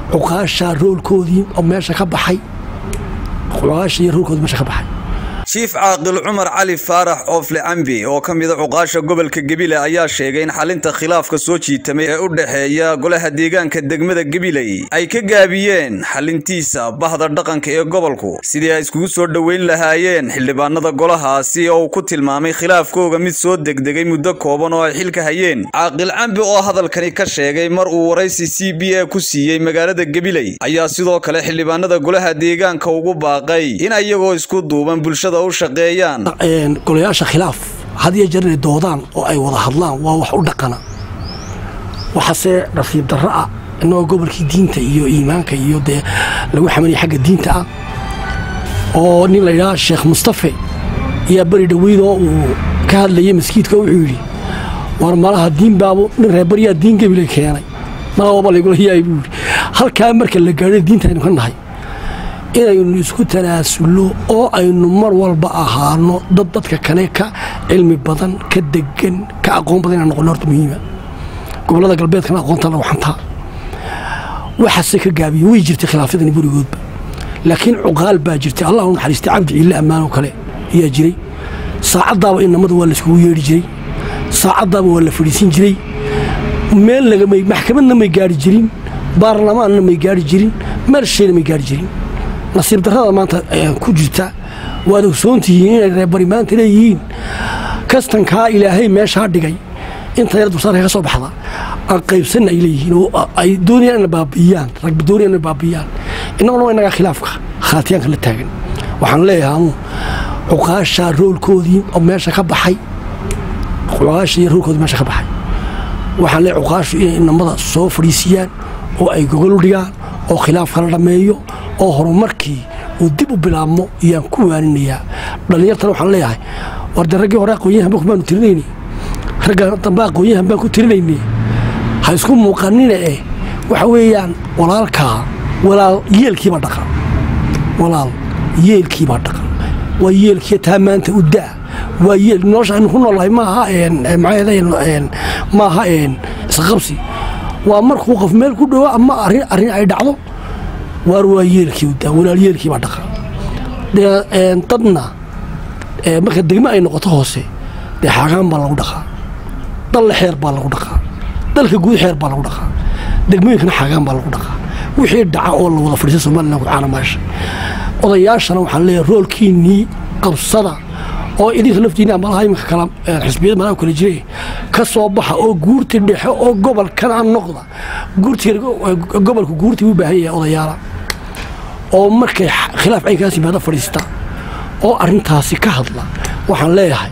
cuqaasha roolkoodii oo meesha ka baxay cuqaasha iyo roolkoodii meesha ka baxay jiif caaqil cumar cali faarax oofle cambi oo ka mida cuqaasha gobolka gebile ayaa sheegay in xalinta khilaafka soo jiitamay ee u dhexeeya golaha deegaanka degmada gebiley ay ka gaabiyeen xalintiisa bahda dhaqanka ee gobolku sidii ay iskugu soo dhoweyn lahaayeen xildhibaanada golahaasi oo uu ku tilmaamay khilaafkooga mid soo degdegay muddo kooban oo ay xilka hayeen caaqil cambi oo hadalkani ka sheegay mar uu waraysi c b a ku siiyey magaalada gebiley ayaa sidoo kale xildhibaanada golaha deegaanka ugu baaqay in ayagoo isku duuban bulshada golayaasha khilaaf had iyo jeer inay doodaan oo ay wada hadlaan waa wax u dhaqana waxaase nasiib darro ah inagoo gobolkii diinta iyo iimaanka iyo dee lagu xamanaya xagga diinta ah oo nin layidhaha sheekh mustafe ayaa beri dhoweydoo uu ka hadlayay maskiidka wuxuu yidhi war malaha diin baabu nin reebaryaa diin gebile keenay malaba laygula yaay buu yidhi halkaa marka la gaadhay diinta aynu ka nahay inaynu isku tanaasulno oo aynu mar walba ahaano dad dadka kale ka cilmi badan ka degan ka aqoon badan inaan noqono horta muhiima gobollada galbeedkana aqoonta lagu xantaa waxaase ka gaabiye way jirtay khilaafyadani burigoodba laakiin cuqaal baa jirtay allah u naxariistay cabdi ciille ammaanoo kale ayaa jiray saacaddaaba inamada waa laiskugu yeedhi jiray saacaddaaba waa la fadhiisin jiray meel lagamay maxkamadna may gaari jirin baarlamaanna may gaari jirin meel shayna may gaari jirin nasiib darrada maanta ku jirta waad ogsoontihiin inay reerbari maanta leeyihiin kastankaa ilaahay meeshaa dhigay inta yar dulsaarka ka soo baxda aan qaybsanna ay leeyihiin oo ay doonayaan ina baabi'iyaan ragba doonayaan ina baabi'iyaan innaguna waa innagaa khilaafka khaatiyaanka la taagan waxaan leeyahay amu cuqaasha roolkoodii oo meesha ka baxay cuqaasha iyo roolkoodii meesha ka baxay waxaan leeyahay cuqaashu inay inamada soo fadhiisiyaan oo ay gogol dhigaan oo khilaafka la dhammeeyo oo horumarkii uu dib u bilaabmo iyaan ku waaninayaa dhallinyartana waxaan leeyahay war de raggii hore aqoonyahan baanu tirinayni ragga dambe aqoonyahan baan ku tirinaynay ha isku muuqanina eh waxa weeyaan walaalkaa walaal yeelkiibaa dhaqa walaal yeelkiibaa dhaqa waa yeelkii taa maanta u daa waa yeel nolosha aynu ku noolahay maaha maaha isqabsi waa markuu qof meel ku dhowo ama arrin arrin ay dhacdo waar waa yeelkii udaa walaal yeelkii baa dhaqa dee dadna marka degmo ay noqoto hoose dee xaagaan baa lagu dhaqaa dalle xeer baa lagu dhaqaa dalka guud xeer baa lagu dhaqaa degmooyinkana xaagaan baa lagu dhaqaa wixii dhaca oo la wada fadhiisa somalilan kucaana maasha odayaashana waxaan leeyahay roolkiinnii qabsada oo idinka laftiina malaha iminka kala xisbiyada malaha kala jire ka soo baxa oo guurti dhexe oo gobolkana noqda guurti gobolka guurti u baahan yahay odayaala oo markay khilaaf caynkaas yimaada fadhiista oo arrintaasi ka hadla waxaan leeyahay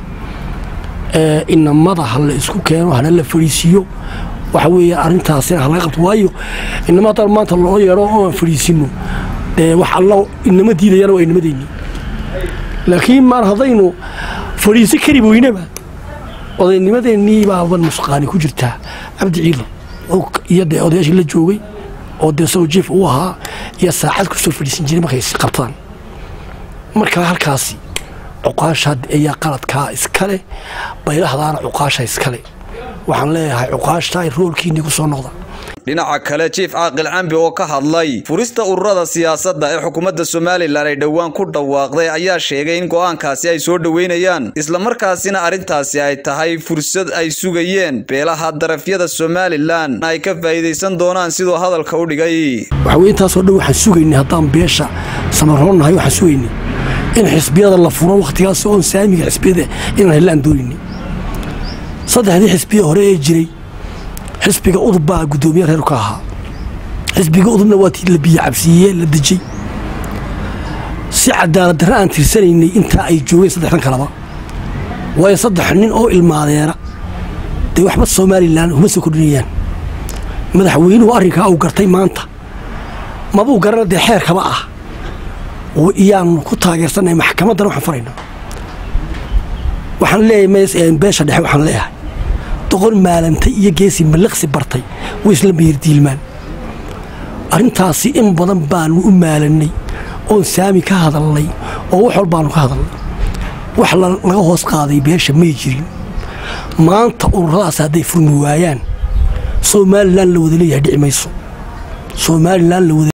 inamada ha la isku keeno hana la fadhiisiiyo waxa weeya arrintaasina ha laga qabto waayo inama haddaan maanta loo yeedho oo aan fadhiisino dee wax alla inama diidayana waa inamadeenni laakiin maan haddaynu fadhiisi kari weynaba odaynimadeennii baaban musqaani ku jirtaa cabdi ciili iyo dee odayaashii la joogay oo dee saw jief uu ahaa iyo saacad ku soo fadhiisan jiray markay qabtaan markaa halkaasi cuqaasha ayaa qaladkaa iskale baylahdaana cuqaasha iskale waxaan leeyahay cuqaashta ay roolkiinnii ku soo noqda dhinaca kale jiif caaqil cambi oo ka hadlay furista ururada siyaasadda ee xukuumadda somalilan ay dhowaan ku dhawaaqday ayaa sheegay in go'aankaasi ay soo dhoweynayaan islamarkaasina arrintaasi ay tahay fursad ay sugayeen beelaha darafyada somalilan ay ka faa'iidaysan doonaan siduu hadalka u dhigay waxaweye intaasoo dhan waxaan sugaynay haddaan beesha samaroonnahay waxaan sugaynay in xisbiyada la furo wakhtigaas oon saamiga xisbiyada inaan hellaan doonayni saddexdii xisbiya hore ee jiray xisbiga udub baa guddoomiye reer ka ahaa xisbiga udubna waa tii la biyo cabsiiye la dejay si cadaalad darre aan tirsanaynay intaa ay joogeen saddexdan kaleba waayo saddex nin oo ilmaadeera dee waxba somalilan uma soo kordhinayaan madaxweynuhu arrinkaa uu gartay maanta mabuu garana dee xeerkaba ah iyaanu ku taageersanay maxkamaddana waxaan faraynaa waxaan leeyahay beesha dhexe waxaan leeyahay doqon maalantay iyo geesi mallaqsi bartay way isla miyirdiilmaan arrintaasi in badan baanu u maalannay oon saami ka hadalnay oo wax walbaanu ka hadalnay wax laga hoos qaaday beesha may jirin maanta ururadaas hadday furmi waayaan somalilan la wada leeyahay dhici mayso somalilan la wada